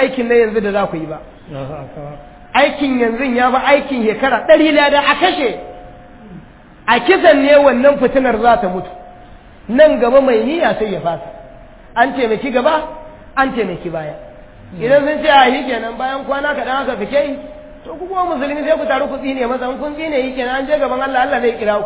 aikin na yanzu da za ku yi ba aikin yanzu ya ba aikin shekara ɗari lada a kashe a kisan ne wannan fitinar za ta mutu nan gaba mai niyya sai ya fasa an taimaki gaba an taimaki baya idan sun ce a yi kenan bayan kwana kaɗan haka fike yi to ku kuma musulmi sai ku taru ku tsine masa in kun tsine yi kenan an je gaban Allah Allah zai kira ku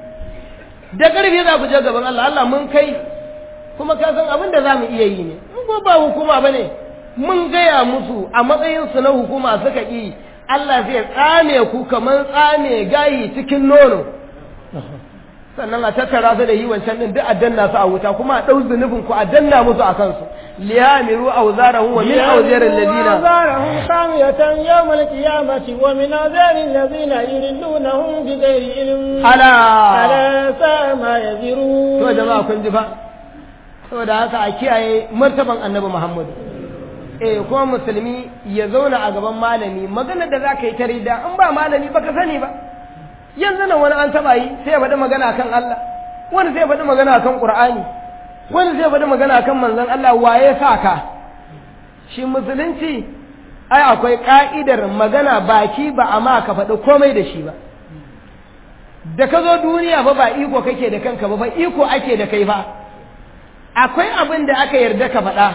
da ƙarfi za ku je gaban Allah Allah mun kai kuma ka san abin da za mu iya yi ne in ko ba hukuma ba ne mun gaya musu a matsayinsu na hukuma suka ƙi Allah zai tsame ku kamar tsame gayi cikin nono sannan a tattara su da yi wancan din duk a danna su a wuta kuma a ɗau zunubin ku a danna musu a kansu liyamiru auzarahum wa min auzarin ladina أوزارهم خامية يوم القيامة ومن أوزار الذين يضلونهم بغير علم ala ألا ساء ما يزرون to jama'a kun ji fa saboda haka a kiyaye martaban annabi Muhammad eh kuma musulmi ya zauna a gaban malami maganar da zaka yi ta rida in ba malami baka sani ba yanzu nan wani an taba yi sai ya faɗi magana kan Allah wani sai ya faɗi magana kan Qur'ani wani sai ya faɗi magana kan manzon Allah waye sa ka shi musulunci ai akwai ka'idar magana baki ba amma ka faɗi komai da shi ba da ka zo duniya ba ba iko kake da kanka ba ba iko ake da kai ba akwai abin da aka yarda ka faɗa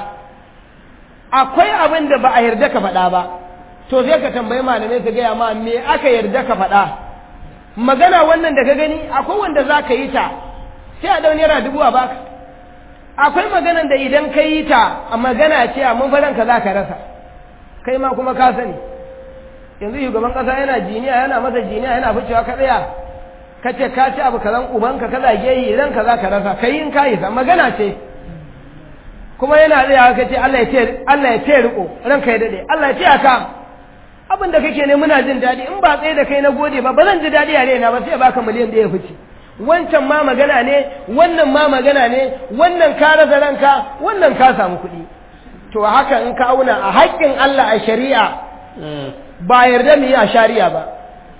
akwai abin da ba a yarda ka faɗa ba to sai ka tambayi malamai su gaya ma me aka yarda ka faɗa magana wannan da ka gani akwai wanda za ka yi ta sai a ɗau naira dubu a baka akwai maganan da idan ka yi ta a magana ce a mafaranka za ka rasa kai ma kuma ka sani yanzu shugaban ƙasa yana jiniya yana masa jiniya yana ficewa ka tsaya ka ce ka ci abu kazan ubanka ka zage yi idan ka za ka rasa kai in ka yi sa magana ce kuma yana tsaya ka ce Allah ya ce Allah ya ce riko ranka ya dade Allah ya ce aka abin da kake ne muna jin daɗi in ba tsaye da kai na gode ba ba zan ji daɗi a raina ba sai baka miliyan ɗaya fice wancan ma magana ne wannan ma magana ne wannan ka rasa ranka wannan ka samu kuɗi to haka in ka auna a haƙƙin Allah a shari'a ba yarda mu yi a shari'a ba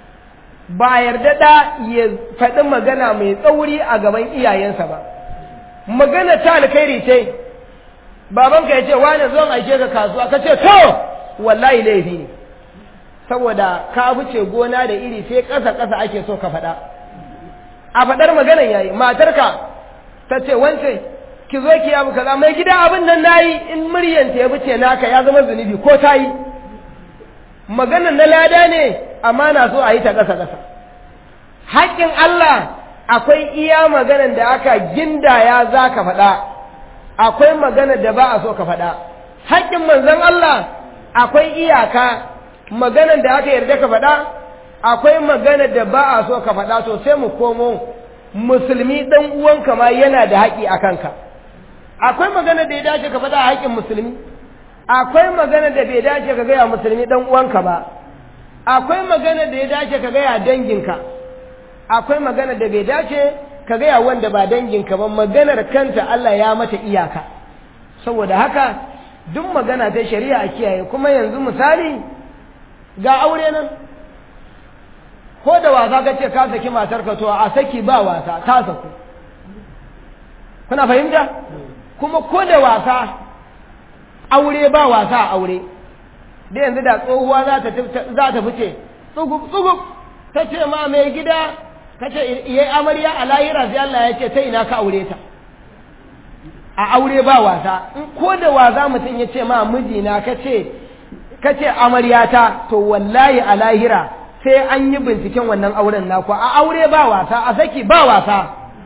ba yarda da ya faɗi magana mai tsauri a gaban iyayensa ba magana ta alkhairi ce babanka ya ce wane zon aike ka kasuwa ka ce to wallahi laifi ne saboda ka fice gona da iri sai ƙasa ƙasa ake so ka faɗa a faɗar maganan yayi matarka ta ce wance ki zo ki abu kaza mai gida abin nan nayi in muryanta ya fice naka ya zama zunubi ko ta yi maganan na lada ne amma na so a yi ta ƙasa ƙasa haƙƙin Allah akwai iya maganan da aka gindaya za ka faɗa akwai magana da ba a so ka faɗa haƙƙin manzon Allah akwai iyaka maganan da aka yarda ka faɗa akwai magana da ba a so ka faɗa to sai mu komo musulmi ɗan uwanka ma yana da haƙƙi a kanka akwai magana da ya dace ka faɗa a haƙƙin musulmi akwai magana da bai dace ka gaya musulmi ɗan uwanka ba akwai magana da ya dace ka gaya danginka akwai magana da bai dace ka gaya wanda ba danginka ba maganar kanta Allah ya mata iyaka saboda haka duk magana ta shari'a a kiyaye kuma yanzu misali ga aure nan ko da wasa ka ce ka saki matarka to a saki ba wasa ta saku kuna fahimta kuma ko da wasa aure ba wasa a aure da yanzu da tsohuwa za ta fice tsugub tsugub ta ce ma mai gida ta ce iya amarya a lahira sai Allah ya ce ta ina ka aure ta a aure ba wasa in ko da wasa mutum ya ce ma mijina ka ce ka ce amaryata to wallahi a lahira sai an yi binciken wannan auren naku a aure ba wasa a saki ba wasa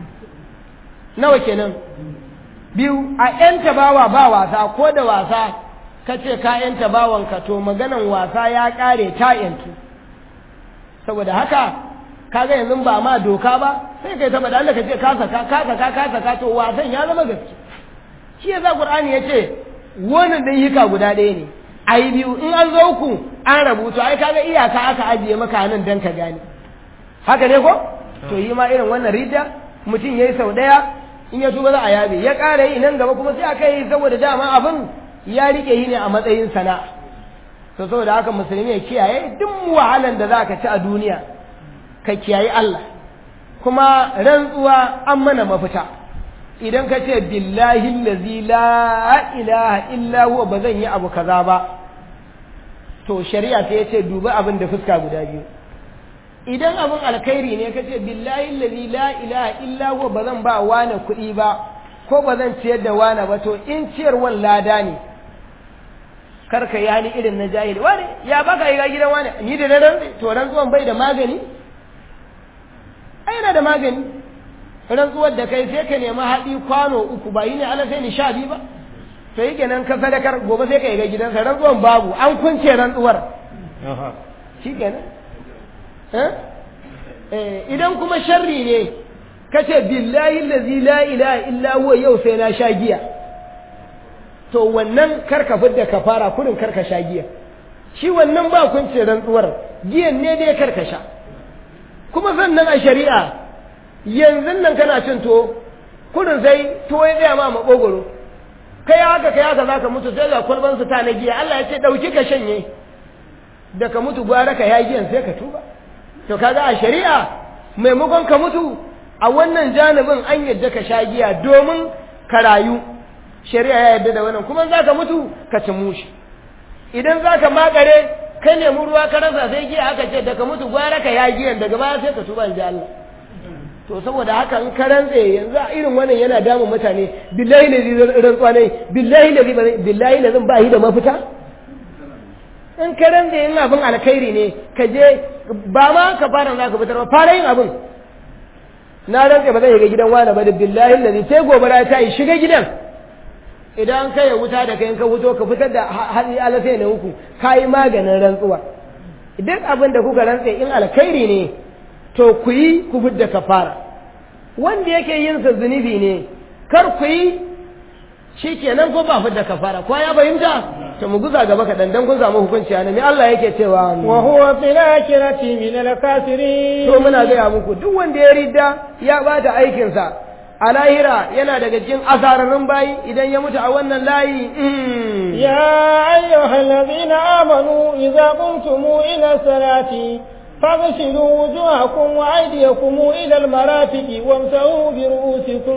nawa kenan biyu a yanta bawa ba wasa ko da wasa ka ce ka yanta bawanka to maganan wasa ya kare ta yantu saboda haka kaga yanzu ba ma doka ba sai kai taba da Allah ka ce ka saka ka saka ka saka to wasan ya zama gaske shi yasa Qur'ani yace wannan dan hika guda ɗaya ne ai biyu in an zo ku an rabuto ai kaga iyaka aka ajiye maka nan dan ka gane haka ne ko to yi ma irin wannan rida mutum yayi sau daya in ya tuba za a yabe ya ƙara yi nan gaba kuma sai aka yi saboda dama abin ya rike yi ne a matsayin sana'a to saboda haka musulmi ya kiyaye duk wahalan da za ka ci a duniya ka kiyaye Allah kuma rantsuwa an mana mafita idan ka ce billahi allazi la ilaha illa huwa ba zan yi abu kaza ba to shari'a sai ya ce dubi abin da fuska guda biyu idan abin alkhairi ne ka ce billahi allazi la ilaha illa huwa ba zan ba wani kuɗi ba ko ba zan ciyar da wani ba to in ciyarwan lada ne karka yi hali irin na jahili wani ya baka yi gidan wani ni da daren to rantsuwan bai da magani ai yana da magani rantsuwar da kai sai ka nemi haɗi kwano uku ba yi ne ala sai ni sha biyu ba to yi kenan ka sadakar gobe sai ka yi ga gidansa rantsuwan babu an kunce rantsuwar shi kenan idan kuma sharri ne ka ce billahi lazi la ilaha illa huwa yau sai na sha giya to wannan karka fidda kafara kurin karka sha giya shi wannan ba kunce rantsuwar giyan ne dai karka sha kuma sannan a shari'a yanzu nan kana cin to kurin sai to ya tsaya ma makogoro kai haka kai haka zaka mutu sai ga kwalban su ta na giya Allah ya ce dauki ka shanye da ka mutu gwara ka ya giyan sai ka tuba to kaga a shari'a maimakon ka mutu a wannan janibin an yadda ka sha giya domin ka rayu shari'a ya yadda da wannan kuma za ka mutu ka ci mushi idan za ka makare ka nemi ruwa ka rasa sai giya aka ce daga mutu gwara ka ya giyan daga baya sai ka tuba da Allah to saboda haka in ka rantse yanzu a irin wannan yana damun mutane billahi lazi rantsuwa ne billahi lazi billahi lazin ba shi da mafita in ka rantse yin abin alkhairi ne ka je ba ma ka fara za ka fitar ba fara yin abin na rantse ba zai shiga gidan wani ba da billahi lazi sai gobara ta yi shiga gidan idan ka ya wuta da kai ka wuto ka fitar da hatsi alasai na uku ka yi maganin rantsuwa duk abin da kuka rantse in alkhairi ne to ku yi ku fidda kafara wanda yake yin sa zunubi ne kar ku yi shi kenan ko ba fidda kafara ko ya fahimta to mu guza gaba kaɗan dan kun samu hukunci a me Allah yake cewa wa huwa fil akhirati min al kafirin to muna gaya muku duk wanda ya ridda ya bata aikinsa a lahira yana daga cikin asararrun bayi idan ya mutu a wannan layi ya ayyuhal ladina amanu idza qumtum ila salati فاغسلوا وجوهكم وأيديكم إلى المرافق وامسحوا برؤوسكم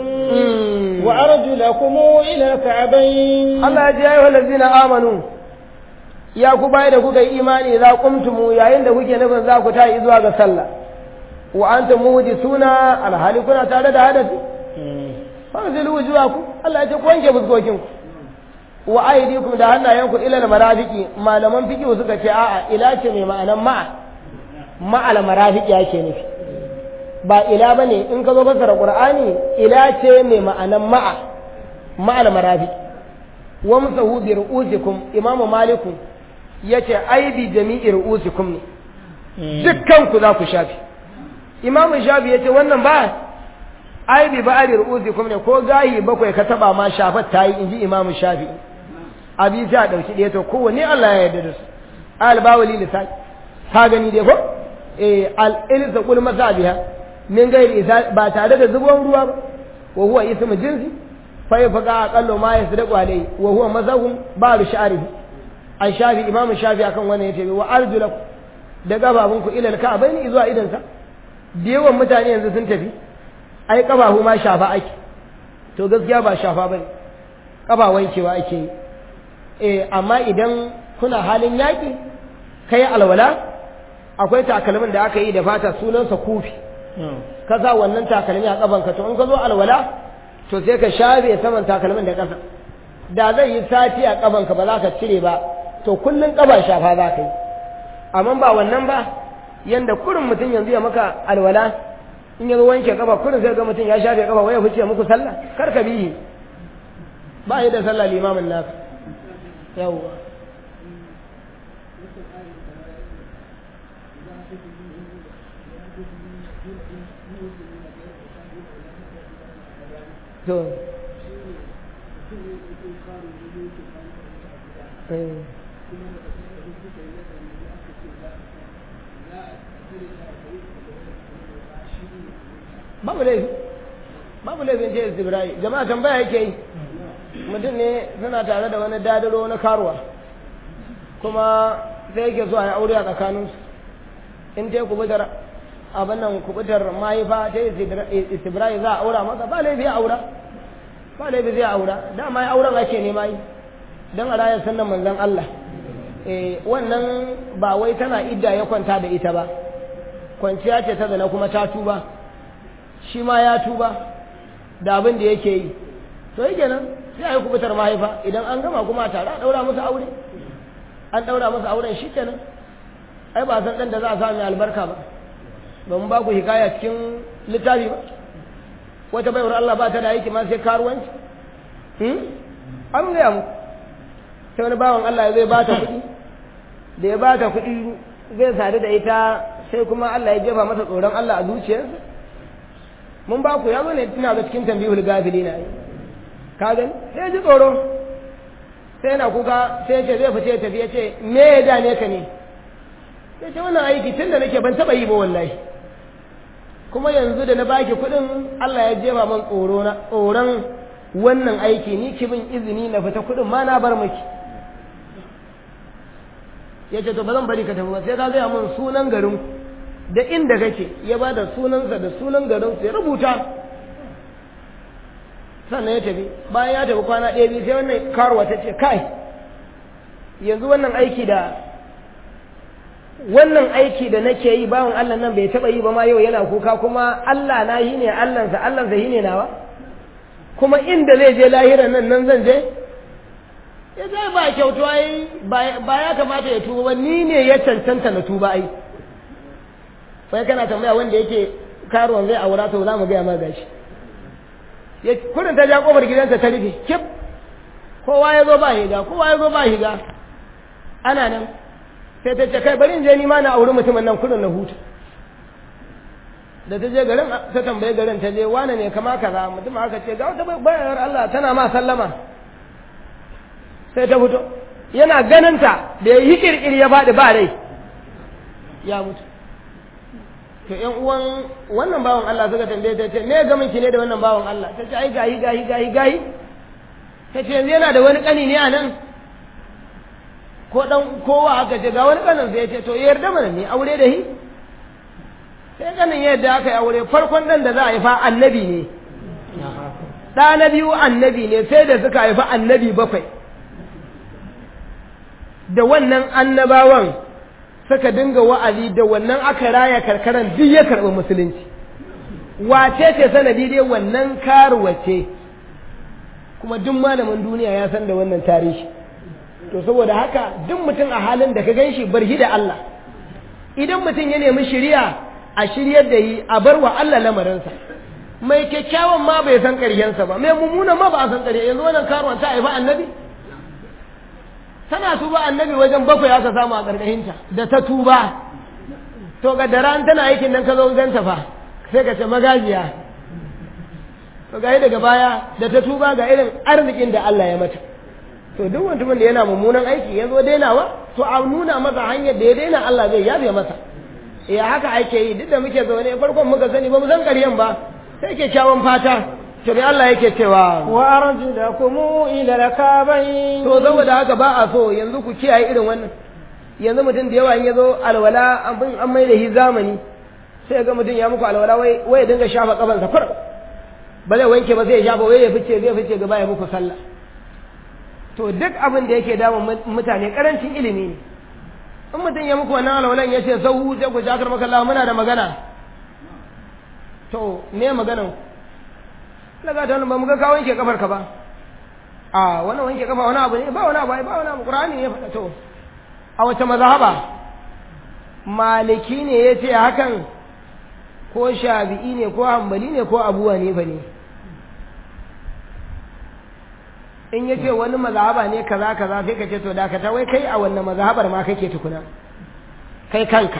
وأرجلكم إلى الكعبين الله يا أيها الذين آمنوا ya ku bai da kuka yi imani za kumtumu yayin da kuke nufin za ku tayi zuwa ga sallah wa antum muhdisuna alhali kuna tare da hadasi fasilu wujuhakum Allah ya ce ku wanke fuskokin ku wa aydikum da hannayenku ila almarafiqi malaman fiqh suka ce a'a ila ce mai ma'anan ma'a ma'al marafiqi yake nufi ba ila bane in ka zo fasara qur'ani ila ce mai ma'anan ma'a ma'al marafiqi wa musahu bi ru'usikum imamu maliku yace ai bi jami'i ru'usikum ne dukkan ku za ku shafi imamu shafi yace wannan ba ai bi ba'ari ru'usikum ne ko gayi bakwai ka taba ma shafat tayi inji imamu shafi abi ta dauki ɗaya to kowanne Allah ya yarda da su al bawali lisan ka gani dai ko eh al ilza kul masabiha min gairi ba tare da zubon ruwa ba wa huwa ismu jinsi fa yafaqa aqallu ma yasdaqu alayhi wa huwa mazahum ba'd sha'rihi an shafi imamu shafi akan wannan yace wa arjulakum da gababunku ila al-ka'bayn zuwa idan sa da yawan mutane yanzu sun tafi ai kafafu ma shafa ake to gaskiya ba shafa bane kafa wankewa ake yi eh amma idan kuna halin yaki kai alwala akwai takalmin da aka yi da fata sunansa kufi ka sa wannan takalmi a kafanka to in ka zo alwala to sai ka shafe saman takalmin da ƙasa da zai yi sati a kafanka ba za ka cire ba to kullun ƙafa shafa za ka yi amma ba wannan ba yanda kurin mutum yanzu ya maka alwala in ya zo wanke kafa kurin sai ga mutum ya shafe kafa waya fice muku sallah kar ka bihi ba yi da sallah limamin naka yawwa to babu laifi babu laifin ce istibirai jama'a tambaya yake yi mutum ne suna tare da wani dadaro na karuwa kuma sai yake so a yi aure a tsakaninsu in ta yi kubutar abin nan kubutar mahaifa ta yi istibirai za a aura masa ba laifi a aura ba laifi zai aura dama ya auren ake nema yi don a rayar sannan manzan Allah eh wannan ba wai tana idda ya kwanta da ita ba kwanciya ce ta zana kuma ta tuba shi ma ya tuba da abin da yake yi to yake nan sai a yi kubutar mahaifa idan an gama kuma a tare a ɗaura musu aure an ɗaura musu auren shi kenan ai ba san ɗan da za a sami albarka ba ba mu ba ku hikaya cikin littafi ba wata baiwar Allah ba ta da aiki ma sai karuwanci an gaya mu sai wani bawan Allah zai ba ta kuɗi da ya ba ta kuɗi zai sadu da ita sai kuma Allah ya jefa masa tsoron Allah a zuciyarsa mun ba ku ya zo ne tuna ga cikin tambihul gafili na yi ka gani sai ya ji tsoro sai yana kuka sai ce zai fice tafi ya ce me ya dane ka ne ya ce wannan aiki tun da nake ban taɓa yi ba wallahi kuma yanzu da na baki kuɗin Allah ya jefa man tsoro na tsoron wannan aiki ni ki bin izini na fita kuɗin ma na bar miki ya ce to ba zan bari ka tafi ba sai ka gaya min sunan garin da inda kake ya ba da sunansa da sunan garin sai rubuta sannan ya tafi bayan ya tafi kwana ɗaya biyu sai wannan karuwa ta ce kai yanzu wannan aiki da wannan aiki da nake yi bawan Allah nan bai taɓa yi ba ma yau yana kuka kuma Allah na yi ne Allahnsa Allahnsa yi ne nawa kuma inda zai je lahiran nan nan zan je ya zai ba kyautu ai ba ya kamata ya tuba ba ni ne ya cancanta na tuba ai sai kana tambaya wanda yake karuwan zai aura to za mu gaya ma gashi ya kurin ta ja kofar gidansa ta rufe kip kowa ya zo ba higa kowa ya zo ba higa ana nan sai ta ce kai bari in je ni ma na auri mutumin nan kurin na huta da ta je garin ta tambaye garin ta je wane ne kama kaza mutum aka ce ga wata bayar Allah tana ma sallama sai ta fito yana ganinta da ya yi kirkir ya faɗi ba rai ya mutu to ƴan uwan wannan bawan Allah suka tambaye ta ce me gamin ki ne da wannan bawan Allah ta ce ai gahi gahi gahi gahi ta ce yanzu yana da wani kani ne a nan ko dan kowa aka ce ga wani kanin sai ya ce to yarda mana ne aure da hi sai kanin yadda aka yi aure farkon dan da za a haifa annabi ne ɗa na biyu annabi ne sai da suka haifa annabi bakwai da wannan annabawan suka dinga wa'azi da wannan aka raya karkaran duk ya karɓi musulunci wace ce sanadi dai wannan karuwa ce kuma duk malamin duniya ya san da wannan tarihi to saboda haka duk mutum a halin da ka gan shi barhi da Allah idan mutum ya nemi shiriya a shiryar da yi a bar wa Allah lamarinsa mai kyakkyawan ma bai san ƙarshensa ba mai mummunan ma ba a san ƙarshe yanzu wannan karuwan ta haifa annabi tana tuba annabi wajen bakwai aka samu a ƙarƙashinta da ta tuba to ga da ran tana aikin nan ka zo ganta fa sai ka ce magajiya to ga daga baya da ta tuba ga irin arzikin da Allah ya mata to duk mutumin da yana mummunan aiki ya zo dainawa to a nuna masa hanyar da ya daina Allah zai yabe masa eh haka ake yi duk da muke zaune farkon muka sani ba mu san ƙaryan ba sai kyakkyawan fata to me Allah yake cewa wa arjulakum ila lakabain to saboda haka ba a so yanzu ku kiyaye irin wannan yanzu mutum da yawa in yazo alwala abin an mai da shi zamani sai ga mutum ya muku alwala wai wai dinga shafa kafansa kur ba zai wanke ba zai shafa wai ya fice zai fice gaba ya muku sallah to duk abin da yake damun mutane karancin ilimi ne in mutum ya muku wannan alwalan ya ce sau sai ku jakar maka Allah muna da magana to me maganan daga ta ba mu ga ka wanke kafar ka ba a wannan wanke kafa wani abu ne ba wani abu ba wani abu qur'ani ne faɗa to a wace mazhaba maliki ne yace hakan ko shafi'i ne ko hanbali ne ko abu hanifa ne in yace wani mazhaba ne kaza kaza sai ka ce to dakata wai kai a wannan mazhabar ma kake tukuna kai kanka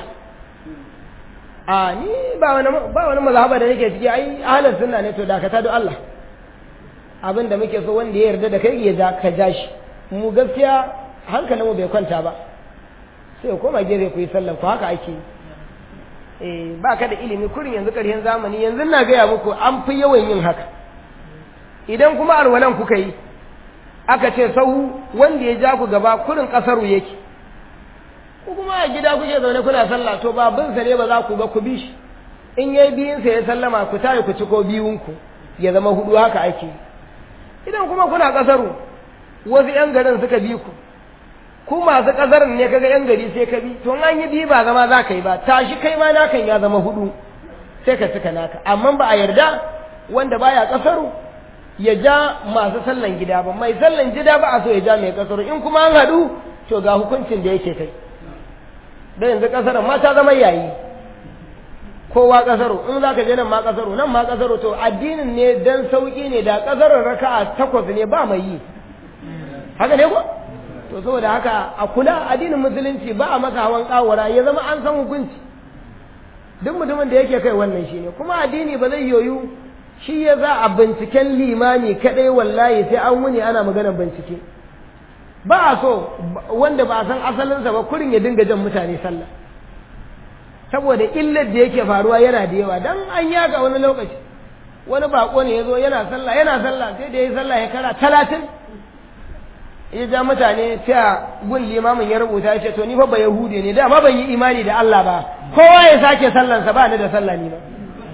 a ni ba wani ba wani mazhaba da nake ciki ai ahlus sunna ne to dakata don Allah abin da muke so wanda ya yarda da kai ya ja ka ja shi mu gaskiya hankalinmu bai kwanta ba sai ku koma gefe ku yi sallan ku haka ake eh ba ka da ilimi kurin yanzu ƙarshen zamani yanzu na gaya muku an fi yawan yin haka idan kuma alwalan kuka yi aka ce sahu wanda ya ja ku gaba kurin ƙasaru yake ku kuma a gida kuke zaune kuna sallah to ba bin sa ne ba za ku ba ku bi shi in yayi biyun sa ya sallama ku tayi ku ci ko biyun ku ya zama hudu haka ake idan kuma kuna kasaru wasu yan garin suka bi ku ku masu ƙasar ne kaga yan gari sai ka bi to an yi biyu ba zama za ka yi ba tashi kai ma nakan ya zama hudu sai ka cika naka amma ba a yarda wanda baya ƙasaru ya ja masu sallan gida ba mai sallan gida ba a so ya ja mai ƙasaru in kuma an haɗu to ga hukuncin da yake kai da yanzu ƙasar ma ta zama yayi kowa ƙasaru in za ka je nan ma ƙasaru nan ma ƙasaru to addinin ne dan sauƙi ne da ƙasarar raka'a takwas ne ba mai yi haka ne ko to saboda haka a kula addinin musulunci ba a masa hawan kawara ya zama an san hukunci duk mutumin da yake kai wannan shi ne kuma addini ba zai yoyu shi ya za a binciken limami kadai wallahi sai an wuni ana maganar bincike ba a so wanda ba a san asalinsa ba kurin ya dinga jan mutane sallah saboda illar da yake faruwa yana da yawa dan an yaga wani lokaci wani bako ne ya zo yana sallah yana sallah sai da ya yi sallah ya kara talatin ya ja mutane ta gun limamin ya rubuta ya ce to ni fa ba yahudi ne da ma ban yi imani da Allah ba kowa ya sake sallansa ba ni da sallah ni ba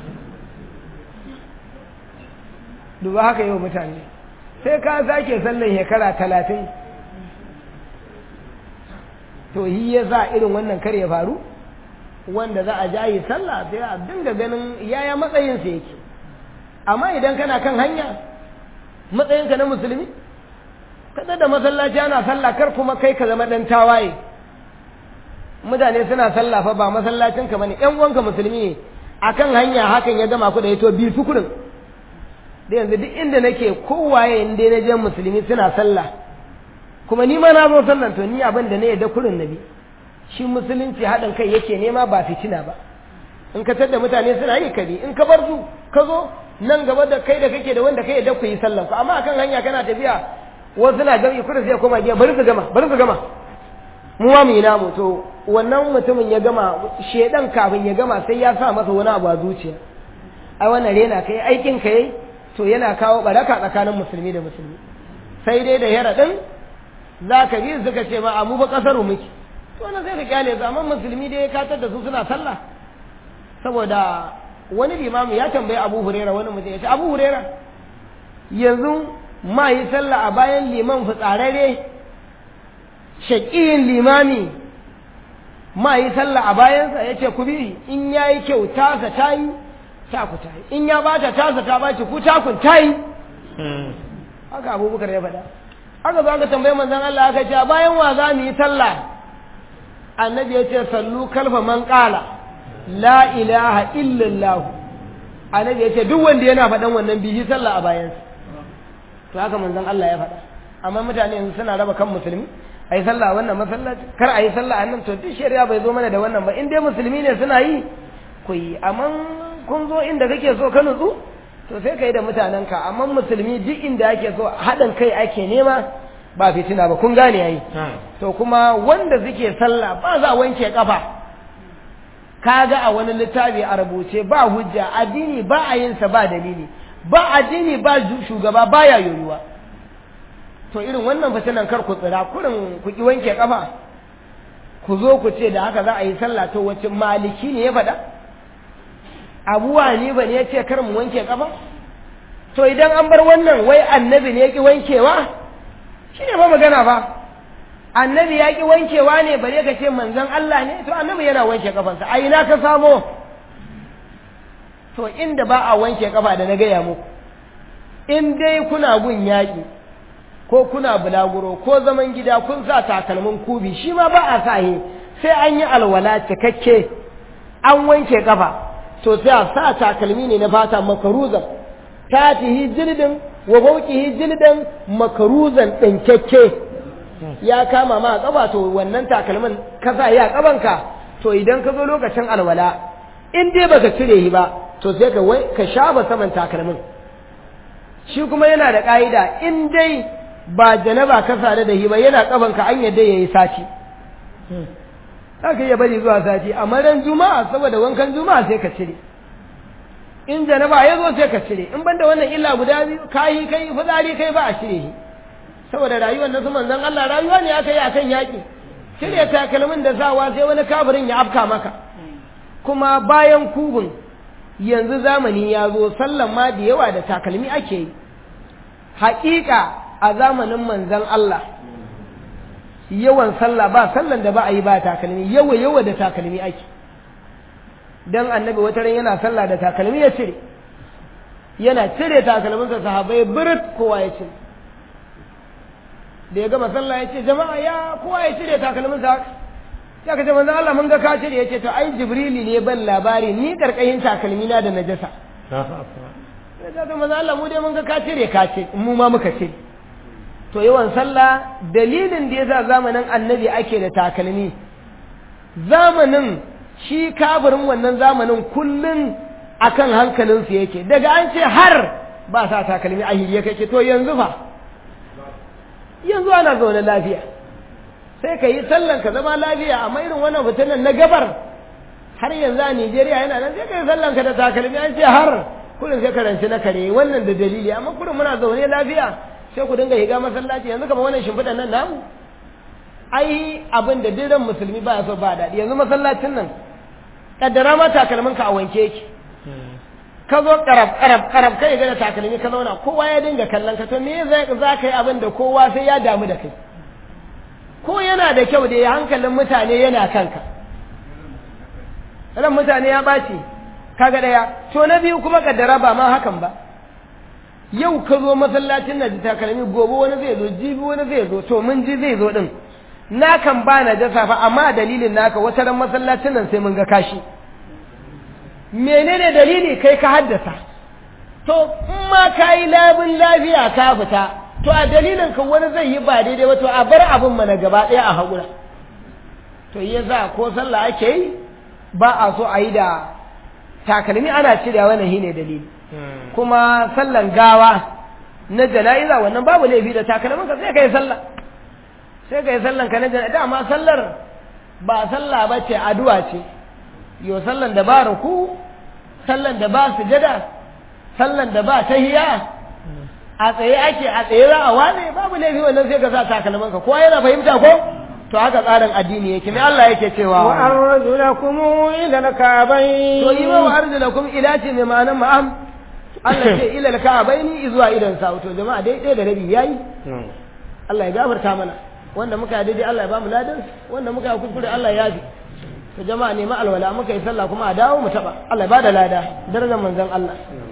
duba haka yau mutane sai ka sake sallan shekara talatin to yi ya za irin wannan kar ya faru wanda za a jayi sallah sai a dinga ganin yaya matsayinsa yake amma idan kana kan hanya matsayinka na musulmi kada da masallaci ana sallah kar kuma kai ka zama dan tawaye mutane suna sallah fa ba masallacin ka bane ƴan uwanka musulmi ne akan hanya hakan ya gama ku da yato bi tukurin da yanzu duk inda nake kowaye inda na je musulmi suna sallah kuma ni ma na zo sallan to ni abin da na yadda kurin nabi shi musulunci haɗin kai yake nema ba fitina ba in ka tada mutane suna yi kari in ka bar su ka zo nan gaba da kai da kake da wanda kai yadda ku yi sallan ku amma akan hanya kana tafiya wasu na jami'i kudu sai koma giya bari su gama bari su gama mu ma mu yi namu to wannan mutumin ya gama shedan kafin ya gama sai ya sa masa wani abu a zuciya ai wannan rena kai aikin kai to yana kawo baraka tsakanin musulmi da musulmi sai dai da yara din za ka bi suka ce ma a mu ba kasar muke to wannan sai ka kyale su amma musulmi dai ya katar da su suna sallah saboda wani limamu ya tambayi abu hurera wani mutum ya ce abu hurera yanzu ma yi sallah a bayan liman fitsararre shaƙiyin limami ma yi sallah a bayansa ya ce ku bi in ya yi kyau tasa ta yi ta ku ta yi in ya bata tasa ta baci ku takun ta yi haka abubakar ya faɗa haka za ka tambayi manzan Allah aka ce a bayan wa za mu yi sallah annabi ya ce sallu kalfa man ƙala la ilaha illallah annabi ya ce duk wanda yana faɗan wannan bihi sallah a bayansa to haka manzon Allah ya faɗa amma mutane yanzu suna raba kan musulmi a yi sallah a wannan masallaci kar a yi sallah a nan to duk shari'a bai zo mana da wannan ba in dai musulmi ne suna yi ku yi amma kun zo inda kake so ka nutsu to sai ka yi da mutanenka amma musulmi duk inda ake so haɗin kai ake nema ba fitina ba kun gane yayi to kuma wanda suke sallah ba za a wanke kafa kaga a wani littafi a rubuce ba hujja addini ba a yin sa ba dalili ba addini ba shugaba baya yoyuwa to irin wannan fitinan kar ku tsira kurin ku ki wanke kafa ku zo ku ce da haka za a yi sallah to wace maliki ne ya faɗa abuwa ne ba ne ya ce kar mu wanke kafa to idan an bar wannan wai annabi ne ya ki wankewa shi ne ba magana ba annabi ya ki wankewa ne bare ka ce manzon Allah ne to annabi yana wanke kafansa a ina ka samo to inda ba a wanke kafa da na gaya muku in dai kuna gun yaƙi ko kuna bulaguro ko zaman gida kun sa takalmin kubi shi ma ba a sa sai an yi alwala cikakke an wanke kafa to sai a sa takalmi ne na fata makaruzan tatihi jildin wa bauqihi jildan makaruzan ɗinkakke ya kama ma a kafa to wannan takalmin ka sa ya kabanka to idan ka zo lokacin alwala in dai baka cire shi ba to sai ka wai ka shafa saman takalmin shi kuma yana da ƙa'ida in dai ba janaba ka sare da shi ba yana kafanka an yadda yayi sati za ka iya bari zuwa sati amma ran juma'a saboda wankan juma'a sai ka cire in janaba ya zo sai ka cire in banda wannan illa guda biyu kayi kai fitsari kai ba a cire shi saboda rayuwar na su manzon Allah rayuwa ne aka yi akan yaƙi cire takalmin da sawa sai wani kafirin ya afka maka kuma bayan kubun yanzu zamani ya zo sallan ma da yawa da takalmi ake yi haƙiƙa a zamanin manzon Allah yawan sallah ba sallan da ba a yi ba takalmi yawa yawa da takalmi ake dan annabi wata ran yana sallah da takalmi ya cire yana cire takalminsa sahabbai birit kowa ya cire da ya gama sallah ya ce jama'a ya kowa ya cire takalminsa haka ya ka ce manzo Allah mun ga ka cire ya ce to ai jibrili ne ban labari ni karkashin takalmi na da najasa ya ce to manzo Allah mu dai mun ga ka cire ka ce mu ma muka cire to yawan sallah dalilin da yasa zamanin annabi ake da takalmi zamanin shi kafirin wannan zamanin kullun akan hankalinsu yake daga an ce har ba sa takalmi a hiriye kake to yanzu fa yanzu ana zaune lafiya sai ka yi sallan ka zama lafiya amma irin wannan fitinan na gabar har yanzu a Nijeriya yana nan sai ka yi sallan ka da takalmi an ce har kullum sai karanci na kare wannan da dalili amma kullum muna zaune lafiya sai ku dinga higa masallaci yanzu kamar wannan shimfiɗan nan namu ai abin da diran musulmi ba so ba daɗi yanzu masallacin nan kaddara ma takalmin ka a wanke yake ka zo karab karab karab kai ga da takalmi ka zauna kowa ya dinga kallon ka to me za ka yi abin da kowa sai ya damu da kai ko yana da kyau da hankalin mutane yana kanka ran mutane ya ɓaci kaga ɗaya to na biyu kuma kaddara ba ma hakan ba yau ka zo masallacin na da takalmi gobe wani zai zo jibi wani zai zo to mun ji zai zo din na kan ba na jasa fa amma dalilin naka wata ran masallacin nan sai mun ga kashi menene dalili kai ka haddasa to in ma ka yi labin lafiya ka fita to a dalilin ka wani zai yi ba daidai ba to a bar abin mana gaba ɗaya a haƙura to ya za ko sallah ake yi ba a so a yi da takalmi ana cirewa wannan shine dalili kuma sallan gawa na jana'iza wannan babu laifi da takalmin ka sai ka yi sallah sai ka yi sallan ka na jana'iza dama sallar ba sallah ba ce addu'a ce yo sallan da ba ruku sallan da ba sujada sallan da ba tahiya a tsaye ake a tsaye za a wane babu laifi wannan sai ka sa takalman ka kowa yana fahimta ko to haka tsarin addini yake me Allah yake cewa wa arjulakum ila al-ka'bayn to yi wa arjulakum ila ce mai ma'anan ma'am Allah ce ila al-ka'bayn zuwa idan sa to jama'a dai dai da rabi yayi Allah ya gafarta mana wanda muka yi daidai Allah ya ba mu ladan wanda muka yi kuskure Allah ya yafi to jama'a nemi alwala muka yi sallah kuma a dawo mu taba Allah ya bada lada darajar manzon Allah